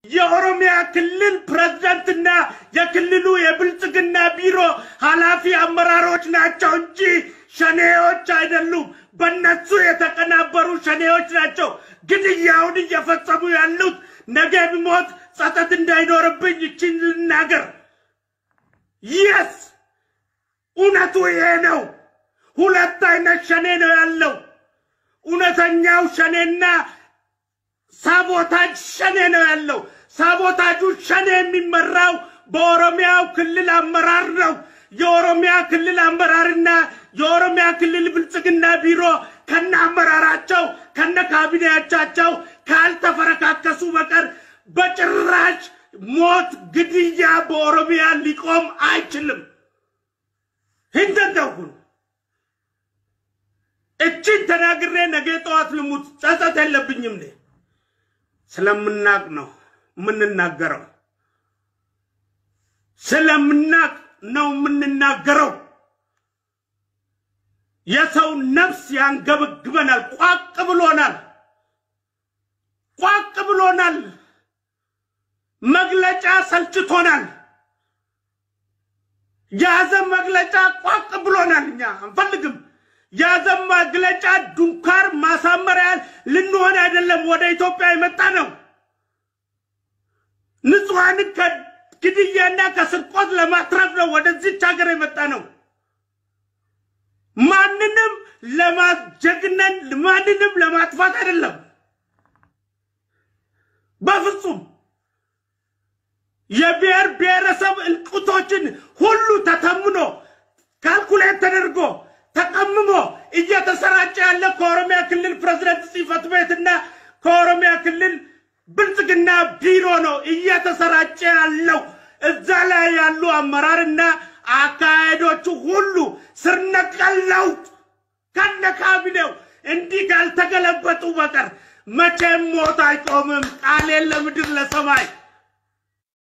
የኦሮሚያ ክልል ፕሬዝዳንትና የክልሉ የብልጽግና ቢሮ ኃላፊ አመራሮች ናቸው እንጂ ሸኔዎች አይደሉም። በነሱ የተቀናበሩ ሸኔዎች ናቸው ግድያውን እየፈጸሙ ያሉት። ነገ ብሞት ጸጸት እንዳይኖርብኝ ይችን ልናገር። የስ እውነቱ ይሄ ነው። ሁለት አይነት ሸኔ ነው ያለው። እውነተኛው ሸኔና ሳቦታጅ ሸኔ ነው ያለው። ሳቦታጁ ሸኔ የሚመራው በኦሮሚያው ክልል አመራር ነው። የኦሮሚያ ክልል አመራርና የኦሮሚያ ክልል ብልጽግና ቢሮ ከነ አመራራቸው ከነ ካቢኔያቻቸው ካልተፈረካከሱ በቀር በጭራሽ ሞት፣ ግድያ በኦሮሚያ ሊቆም አይችልም። hindandaሁን እችን ተናግሬ ነገ ጠዋት ልሙት ጸጸት የለብኝም። ነ ስለምናቅ ነው የምንናገረው፣ ስለምናቅ ነው የምንናገረው። የሰው ነፍስ ያንገበግበናል። ቋቅ ብሎናል፣ ቋቅ ብሎናል። መግለጫ ሰልችቶናል። የሐዘን መግለጫ ቋቅ ብሎናል። እኛ አንፈልግም። የሐዘን መግለጫ ዱንካር ማሳመሪያ ልንሆን አይደለም ወደ ኢትዮጵያ የመጣ ነው። ንጹሐንን ከግድያና ከስርቆት ለማትረፍ ነው ወደዚች ሀገር የመጣ ነው። ማንንም ለማጀግነን ማንንም ለማጥፋት አይደለም። በፍጹም የብሔር ብሔረሰብ እልቁቶችን ሁሉ ተተምኖ ካልኩሌት ተደርጎ ተቀምሞ እየተሰራጨ ያለ ከኦሮሚያ ክልል ፕሬዝደንት ጽሕፈት ቤትና ከኦሮሚያ ክልል ብልጽግና ቢሮ ነው እየተሰራጨ ያለው። እዛ ላይ ያሉ አመራርና አካሄዶቹ ሁሉ ስር ነቀል ለውጥ ከነ ካቢኔው እንዲህ ካልተገለበጡ በቀር መቼም ሞት አይቆምም። ቃሌን ለምድር ለሰማይ